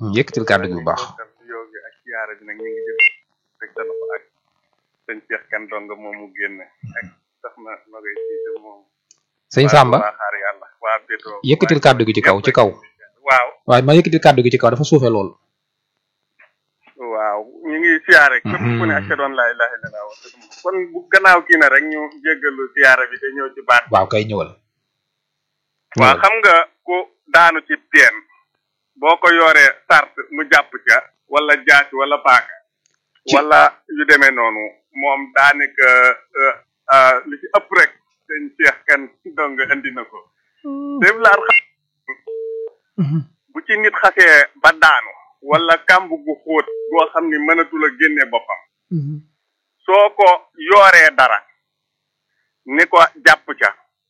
yëkkatil kàddu gi bu baax yow gi ak siyaara bi nag ñu ngi jël rek sa loxo ak sëñ Cheikh kan dong moom mu génn ak sax na nogay siite moom sëñ Samba waa xaar yàlla waa bétoo yëkkatil kàddu gi ci kaw ci kaw waaw waaye ma yëkkatil kàddu gi ci kaw dafa suufe lool waaw ñu ngi siyaare képp ku ne ak ca doon laa ilaha illallah wa kon bu gannaaw kii na rek ñu jéggalu siyaara bi te ñëw ci baat waaw kay ñëwal waaw xam nga ku daanu ci teen boo ko yoree sart mu jàpp ca wala jaasi wala paaka wala yu demee noonu moom daanaka li ci ëpp rek sëñ Cheikh kan dong indi na ko dém laat bu ci nit xasee ba daanu wala kàmb gu xóot goo xam ni mënatul a génne boppam soo ko yooree dara ni ko jàpp ca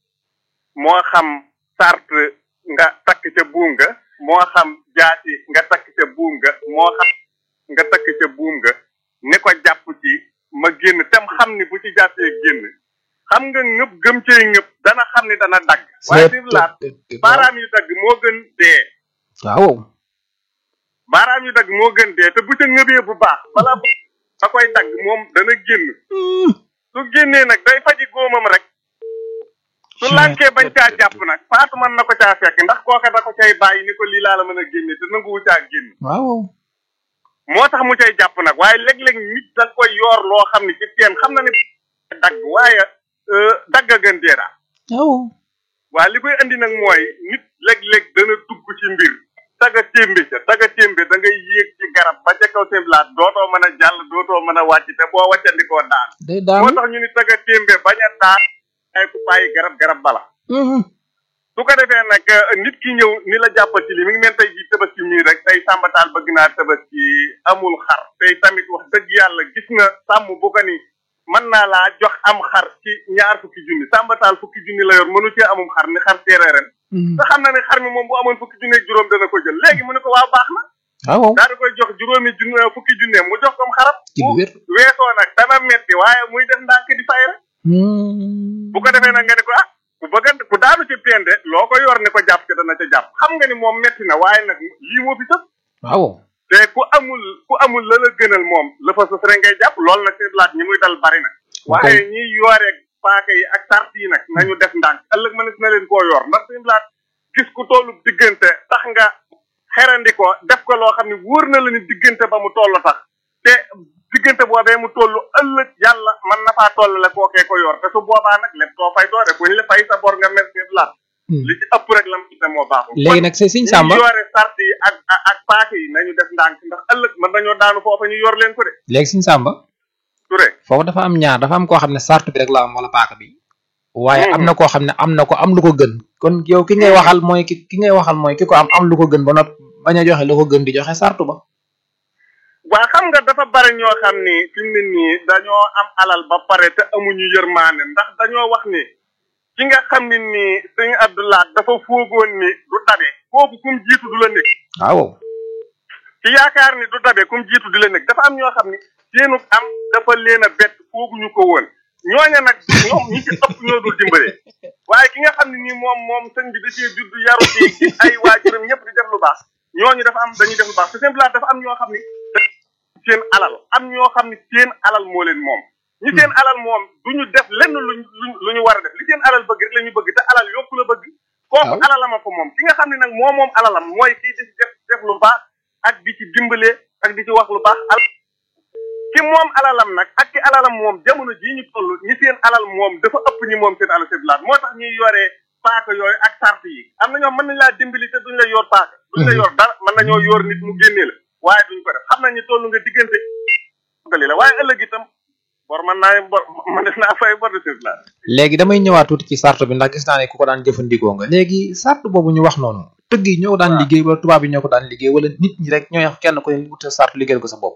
moo xam sart nga takk ca buum nga moo xam jaasi nga takk ca buum nga moo xam nga takk ca buum nga ni ko jàpp ci ma génn tam xam ni bu ci jàppee génn xam nga ngëp gëm cay ngëp dana xam ni dana dagg waaye di laat baaraam yu dagg moo gën dee waaw baaraam yu dagg moo gën dee te bu ca ngëbee bu baax bala da koy dagg moom dana génn su génnee nag day faji góomam rek su lànkee bañ caa jàpp nag faatu mën na ko caa fekk ndax kooka da ko cay bàyyi ni ko lii laa la mën a génne te nanguwu caa génn waaw moo tax mu cay jàpp nag waaye léeg-léeg nit da koy yoor loo xam ne ci teen xam na ne dagg waaye dagg a gën dee daal waaw waa li koy andi nag mooy nit léeg-léeg dana dugg ci mbir taga témbe ca taga témbe da ngay yéeg ci garab ba ca kaw seen laat dootoo mën a jàll dootoo mën a wàcc te boo wàccandikoo daan day daan moo tax ñu ni taga témbe bañ a daan ay ku bàyyi garab garab bala su ko defee nag nit ki ñëw ni la jàppal ci li mi ngi mel tey ji tabaski mii rek tey sàmbataal bëgg naa tabaski amul xar tey tamit wax dëgg yàlla gis nga sàmm bu ko ni mën naa laa jox am xar ci ñaar fukki junni sàmbataal fukki junni la yor mënu cee amum xar ni xar teeree ren te xam na ne xar mi moom bu amoon fukki junne ak juróom dana ko jël léegi mu ne ko waaw baax na waaw daa di koy jox juróomi junne fukki junne mu jox kom xaram ci lu wér weesoo nag dana metti waaye muy def ndànk di fay rek bu ko defee nag nga ne ko ah ku bëgg a ku daanu ci pende loo ko yor ni ko jàpp ci dana ca jàpp xam nga ni moom metti na waaye nag lii moo fi sëf waaw te ku amul ku amul la la gënal moom la fa sës rek ngay jàpp loolu nag seen laaj ñi muy dal bari na waaye ñiy yooreeg paaka yi ak sart yi nag nañu def ndànk ëllëg mënees na leen koo yor ndax seen laaj gis ku tollu diggante tax nga xerandi ko def ko loo xam ne wóor na la ni diggante ba mu toll sax te diggante boobee mu toll ëllëg yàlla mën na faa toll la kookee ko yor te su boobaa nag lépp too fay doore bu ñu la fay sa bor nga mer seen laaj li ci ëpp rek la mu ne moo baaxul léegi nag sëñ Samba ñu yore sart yi ak ak paaka yi nañu def ndànk ndax ëllëg mën nañoo daanu foofa ñu yor leen ko de léegi sëñ Samba Touré foofu dafa am ñaar dafa am koo xam ne sart bi rek la am wala paaka bi waaye am na koo xam ne am na ko am lu ko gën kon yow ki ngay waxal mooy ki ki ngay waxal mooy ki ko am am lu ko gën ba nopp bañ a joxe lu ko gën di joxe sartu ba waa xam nga dafa bari ñoo xam ni fi mu ne nii dañoo am alal ba pare te amuñu yërmaane ndax dañoo wax ni ki nga xam ne nii sëñ Abdoulaat dafa foogoon ni du dabe kooku kum jiitu du la nekk waaw ci yaakaar ni du dabe kum jiitu du la nekk dafa am ñoo xam ni seenu am dafa leen a bett fooguñu ko woon ñooña nag ñoom ñi ci ëpp ñoo dul dimbale waaye ki nga xam ne nii moom moom sëñ bi da cee judd yaru ci gis ay waajuram ñëpp di def lu baax ñooñu dafa am dañuy def lu baax te simplement dafa am ñoo xam ni seen alal am ñoo xam ni seen alal moo leen moom ñi seen alal moom duñu def lenn luñ lu ñu war a def li seen alal bëgg rek la ñu bëgg te alal yokku la bëgg kooku alalama ko moom ki nga xam ne nag moo moom alalam mooy kii di def def lu baax ak di ci dimbale ak di ci wax lu baax al ki moom alalam nag ak ki alalam moom jamono jii ñu toll ñi seen alal moom dafa ëpp ñi moom seen alal seen laat moo tax ñuy yoree paaka yooyu ak sart yi am na ñoom mën nañ laa dimbali te duñ la yor paaka duñ la yor dara mën nañoo yor nit mu génnee la waaye duñ ko def xam nañ ni toll nga diggante gali la waaye ëllëg itam bor mën naa bor man def naa fay bor de seen laat léegi damay ñëwaat tuuti ci sart bi ndax gis naa ne ku ko daan jëfandikoo nga léegi sart boobu ñu wax noonu tëgg yi ñoo ko daan liggéey wala tubaab yi ñoo ko daan liggéey wala nit ñi rek ñooy kenn ko ne wute sart liggéeyal ko sa bopp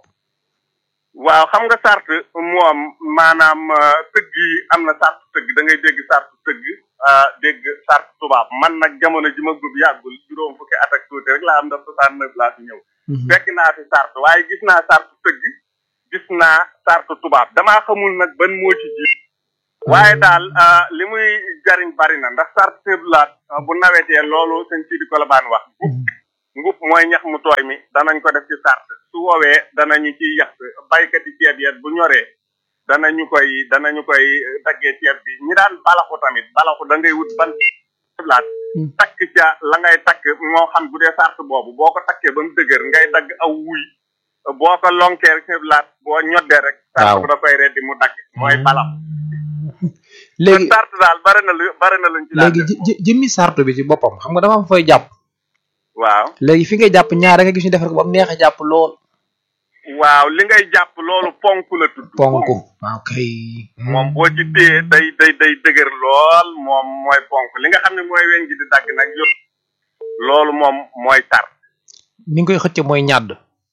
waaw xam nga sart moom maanaam tëgg yi am na sart tëgg da ngay dégg sart tëgg dégg sart tubaab man nag jamono ji ma gub yàggul juróom fukki at ak tuuti rek laa am ndax soixante neuf laa fi ñëw fekk naa fi sart waaye gis naa sart tëgg gis naa sart tubaab damaa xamul nag ban moo ci jiit waaye daal li muy jariñ bari na ndax sart seblaat bu nawetee loolu sëñ Sidi Kolobaan wax ngub mooy ñax mu tooy mi danañ ko def ci sart su woowee danañu ci yàq baykati ceeb yet bu ñoree danañu koy danañu koy daggee ceeb bi ñi daan balaxu tamit balaxu da ngay wut ban laat takk ca la ngay takk moo xam bu dee sart boobu boo ko takkee ba mu dëgër ngay dagg aw wuy boo ko lonkee laat boo ñoddee rek sart bu da koy reddi mu dagg mooy balaxu léegi sart daal bari na lu bari na luñ ci daan léegi jë jëmmi sartu bi ci boppam xam nga dafa am fooy jàpp waaw léegi fi ngay jàpp ñaar nga gis ñu defar ko ba mu neex a jàpp lool waaw li ngay jàpp loolu ponk la tudd ponk waaw kay moom boo ci téye day day day dëgër lool moom mooy ponk li nga xam ne mooy weñ gi di dagg nag yëpp loolu moom mooy tar ni nga koy xëcce mooy ñàdd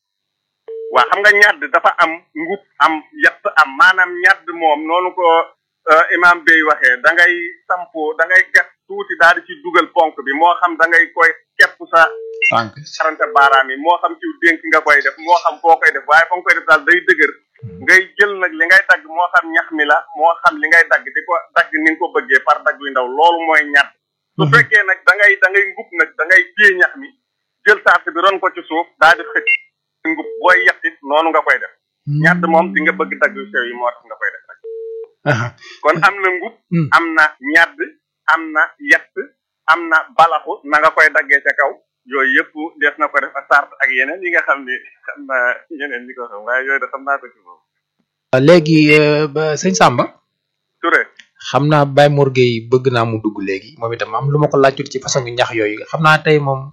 waa xam nga ñàdd dafa am ngub am yett am maanaam ñàdd moom noonu ko imam bay waxee da ngay sampo da ngay gat tuuti daal di ci dugal ponk bi moo xam da ngay koy kepp sa tànk sarante baaraam yi moo xam ci dénk nga koy def moo xam foo koy def waaye fa nga koy def daal day dëgër ngay jël nag li ngay dagg moo xam ñax mi la moo xam li ngay dagg di ko dagg ni nga ko bëggee par dagg yu ndaw loolu mooy ñatt su fekkee nag da ngay da ngay ngub nag da ngay téye ñax mi jël sart bi ron ko ci suuf daal di xëcc ngub booy yettit noonu nga koy def ñatt moom di nga bëgg dagg yu sew yi moo tax nga koy def rek kon am na ngub am na ñadd am na yett am na balaxu na nga koy daggee ca kaw yooyu yëpp def na ko def ak sart ak yeneen yi nga xam ne xam naa yeneen ñi ko xam waaye yooyu da xam naa ko ci moom léegi sëñ Samba Touré xam naa Baye Mor Gueye bëgg naa mu dugg léegi moom itam am lu ma ko laajut ci façon ñax yooyu xam naa tey moom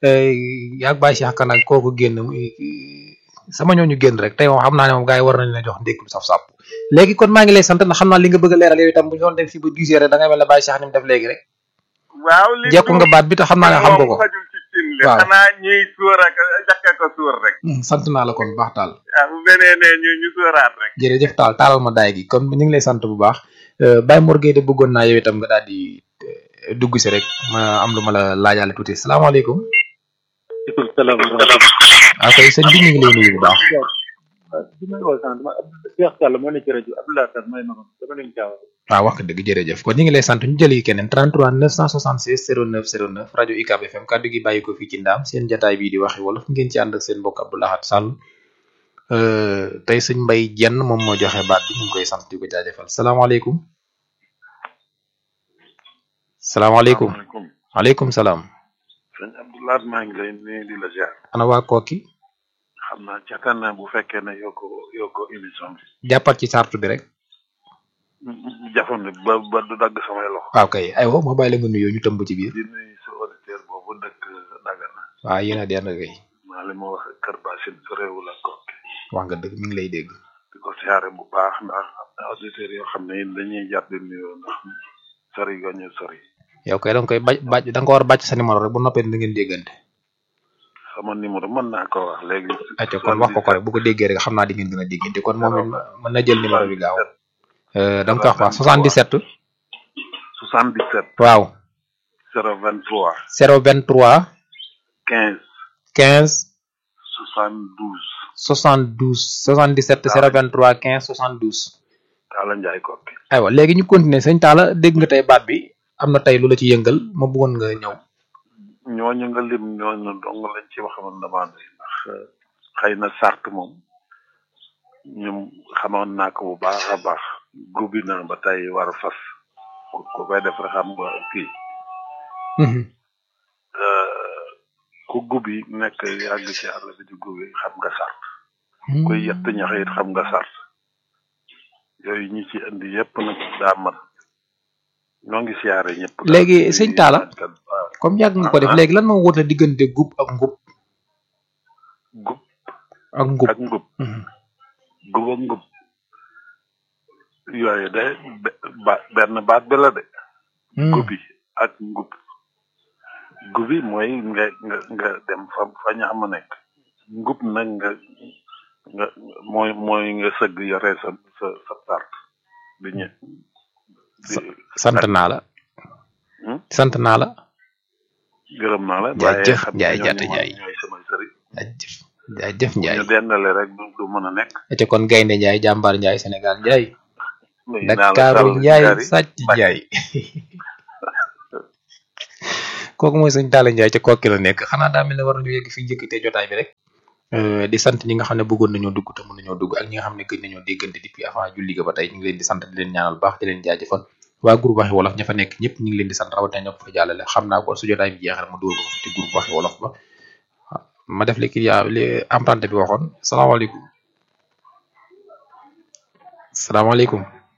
yaag Baye Cheikh Kan ak kooku génn sama ñooñu génn rek tey moom xam naa ne moom gars yi war nañ la jox ndékk lu saf-sàpp léegi kon maa ngi lay sant ndax xam naa li nga bëgg a leeral yow itam bu ñu doon dem fii ba dix heures da ngay mel ne Baye Cheikh ni mu def léegi rek waaw li jekku nga baat bi te xam naa ne xam nga ko xajul ci cin li waaw. xanaa ñuy sóor ak jàkka ko sóor rek sant naa la kon bu baax taal ah bu benee ne ñu ñu sóoraat rek jërëjëf taal taalal ma daay gi kon ñu ngi lay sant bu baax Baye Mor Gueye de bëggoon naa yow itam nga daal di eh, dugg si rek ma am lu ma la laajaale tuuti salaamaaleykum salaamaaleykum. ah kay sëñ bi ñu ngi lay nuyu bu baax bi may woo sànq dama Cheikh Sall moo nekk ci rajo Abdoulaye Sall may ma ko dama leen caawa. waaw wax nga dëgg jërëjëf kon ñu ngi lay sant ñu jëli keneen 33 976 09 09 rajo UCAB FM kaddu gi bàyyi ko fii ci ndaam seen jataay bii di waxi wolof ngeen ci ànd ak seen mbokk Abdou Lahad Sall Euh, tey sëñ Mbay jenn moom moo joxe baat bi ñu ngi koy sant di ko jaajëfal salaamaaleykum salaamaaleykum salaamaaleykum waaleykum salaam sëñ Abdoulaye maa ngi lay nuyu di la ziar ana waa kooki xam naa caataan naa bu fekkee ne yoo ko yoo ko émission bi jàppal ci sartu bi rek jafandu ba ba du dagg samay loxo waaw kay aywa ma bàyyi la nga nuyoo ñu tëmb ci biir di nuyu sa auditeur boobu dëkk Dagana waaw yéen a dend kay maa li ma wax Kër Bassine sa réew la kokki wax nga dëgg mi ngi lay dégg di ko siyaare bu baax ndax am na auditeurs yoo xam ne dañuy jar di nuyoo ndax sori ga ñu sori yow kay danga koy bàcc bàcc da nga ko war a bàcc sa numéro rek bu noppee da ngeen déggante sama numéro mën naa ko wax léegi ayca kon wax ko ko rek bu ko déggee rek xam naa di ngeen gën a déggante kon moom it mën na jël numéro bi gaaw Euh, da nga koy wax waa 77 77 waaw 023 023 15 15 72 72 77 023 15 72 Talla Ndiaye kokki aywa léegi ñu continuer sëñ Talla dégg nga tey baat bi am na tey lu la ci yëngal ma bëggoon nga ñëw ñooñu nga lim ñooñu dong lañ ci waxoon demande ndax xëy na sart moom ñum xamoon naa ko bu baax a baax gubi naa ba tey war a fas ku ku koy def rek xam nga kii Mhm. ku gubi nekk yàgg ci àll bi di gubi xam nga sart kuy yett ñax it xam nga sart yooyu ñi ci indi yépp nag daa mat ñoo ngi siyaare ñëpp daal. Léegi, sëñ Talla? waaw comme yàgg nga ko def Ah. léegi lan moo wut la diggante gub ak ngub gub ak ngub ak ngub Mhm. gub ak ngub yooyu de be- ba- benn baat bi la de Hmm. gubi ak ngub gubi mooy nga nga nga dem fa fa ñax ma nekk ngub nag nga nga mooy mooy nga sëgg yore sa sa sa sart di ñe di sant naa la Hmm? sant naa la gërëm naa la Jaajëf, xam Njaay, ñooñu jaata moom Njaay. ñooy sama sëriñ jaajëf jaajëf Njaay ñu dendale rek du du mën a nekk te kon gaynde Njaay jàmbaar Njaay Sénégal Njaay nuyu naa la Dakaaru Sall Njaay Ngari. sàcc Njaay kooku mooy sëñ Talla Ndiaye ca kokki la nekk xanaa daa mel ne war nañu yegg fi njëkkatee jotaay bi rek Euh, di sant ñi nga xam ne bëggoon nañoo dugg te mën nañoo dugg ak ñi nga xam ne gëj nañoo déggante depuis avant julli ga ba tey ñu ngi leen di sant di leen ñaanal baax di leen jaajëfal waa groupe waxi wolof ña fa nekk ñëpp ñu ngi leen di sant rawatina ñoo ko fa jàllale xam naa ko su jotaay bi jeexee ma dugal ko fa ci groupe waxi wolof ba ma def li kii yaa li emprunté bi waxoon salaamaaleykum salaamaaleykum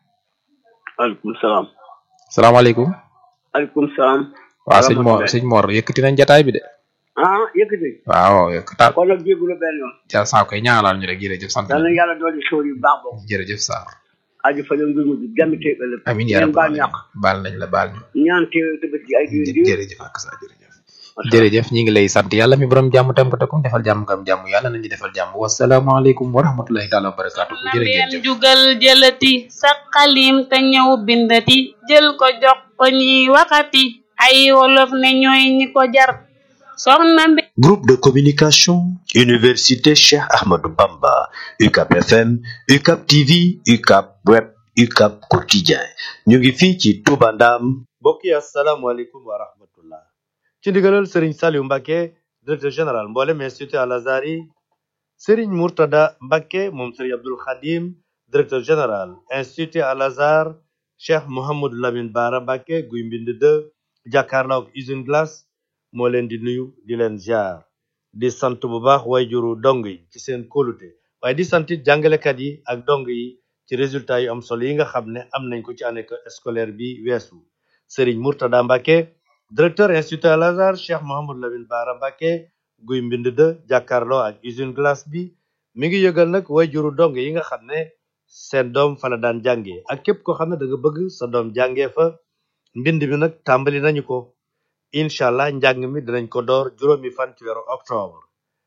aleykum salaam salaamaaleykum aleykum salaam waaw sëñ Mor sëñ Mor yëkkati nañ jotaay bi de ah yëkkati waaw yëkkataal kon nag jéggulu benn yoon ja saa koy ñaanal ñu rek jërëjëf sant yal na nañu yàlla dooli xéwal yu baax boobu jërëjëf Sarr aju fa leen ngir mujj dem te ëllëg amiin yaa ngeen rabbal baal ñàkk aalamiin baal nañ la baal ñu ñaan te tëbët gi ay diwén diwén jërëjëf ak sa jërëjëf jërëjëf ñi ngi lay sant yàlla mi borom jàmm tam ko takum defal jàmm ngam jàmm yàlla nañu defal jàmm wasalaamaaleykum wa rahmatullahi taala wa barakaatu na jërë ngeen leen jëf jugal jëlati sa xalim te ñëw bindati jël ko jox ko ñiy waxati ay wolof ne ñooy ñi ko jar soxna mbi Groupe de communication, Université Cheikh Ahmadou Bamba, UCAP FM, UCAP TV, UCAP Web, UCAP Quotidien. ñu ngi fii ci Touba Ndam. mbokk yi asalaamaaleykum wa rahmatullah ci ndigalal sëriñ Saliou Mbacke directeur général mboolem institut Al Azhar yi sëriñ Mourtada Mbacke moom sëriñ Abdul Khadim directeur général institut Al Azhar cheikh Mouhamadou Lamine Bara Mbacke guy mbind de jàkkaarloo ak usine glace moo leen di nuyu di leen ziar di sant bu baax wayjuru dong yi ci seen kóolute waaye di sant it jàngalekat yi ak dong yi ci résultat yu am solo yi nga xam ne am nañ ko ci année scolaire bi weesu Serigne Mourtada Mbacke directeur institut Al Azhar Cheikh Mouhamadou Lamine Bara Mbacke guy mbind de jàkkaarloo ak usine glace bi mi ngi yëgal nag wayjuru dong yi nga xam ne seen doom fa la daan jàngee ak képp koo xam ne da nga bëgg sa doom jàngee fa mbind mi nag tàmbali nañu ko incha allah njàng mi dinañ ko door juróomi fan ci weeru octobre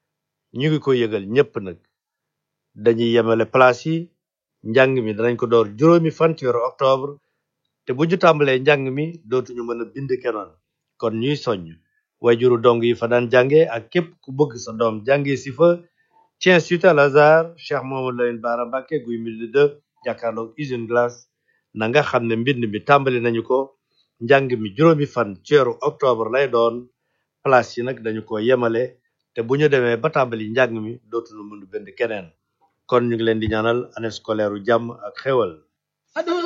ñu ngi ko yëgal ñépp nag dañuy yemale place yi njàng mi danañ ko door juróomi fan ci weeru octobre te bu ñu tàmbalee njàng mi dootuñu mën a bind kenoon kon ñuy soññ wayjuru dong yi fa daan jànge ak képp ku bëgg sa doom jànge si fa ci institut Al Azhar Cheikh Mouhamadou Lamine Bara Mbacke guy mbind de jàkkaarloog usine glace na nga xam ne mbind mi tàmbali nañu ko njàng mi juróomi fan ci weeru octobre lay doon place yi nag dañu ko yemale te bu ñu demee ba tàmbali njàng mi dootuñu mën a bind keneen kon ñu ngi leen di ñaanal année scolaire u jàmm ak xéwal